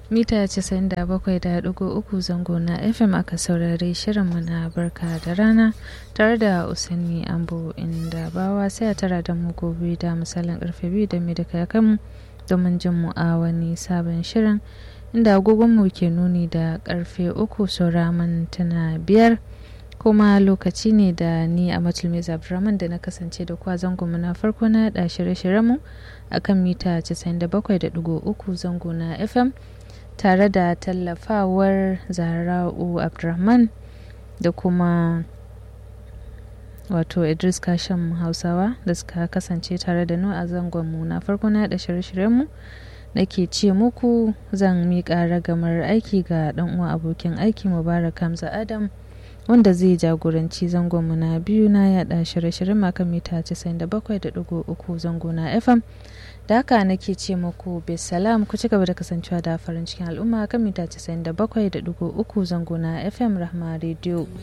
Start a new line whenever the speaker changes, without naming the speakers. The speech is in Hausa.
mita 97.3 zango na fm aka saurari shirinmu na barka da rana tare da usaini ambo inda bawa sai a tara da mu gobe da misalin karfe biyu da mai da kakanmu domin jin mu a wani sabon shirin inda agogonmu ke nuni da karfe uku saura mintuna biyar kuma lokaci ne da ni a matulmiz abdulrahman da na kasance da kwa zangonmu na farko na da shirye-shiryenmu a kan mita 97.3 zango na fm tare da tallafawar zara'u abdulrahman da kuma wato idris kashim hausawa da suka kasance tare da nu a zangonmu na farko na da shirye-shiryenmu da ke ce muku zan miƙa ragamar aiki ga ɗan uwa abokin aiki mubarak hamza adam wanda zai jagoranci zangonmu na biyu na yada shirye-shiryen makan mita 97.3 zango na fm da haka nake ce muku bisalam ku ci gaba da kasancewa da farin cikin al'umma kan mita 97.3 zango na fm rahma radio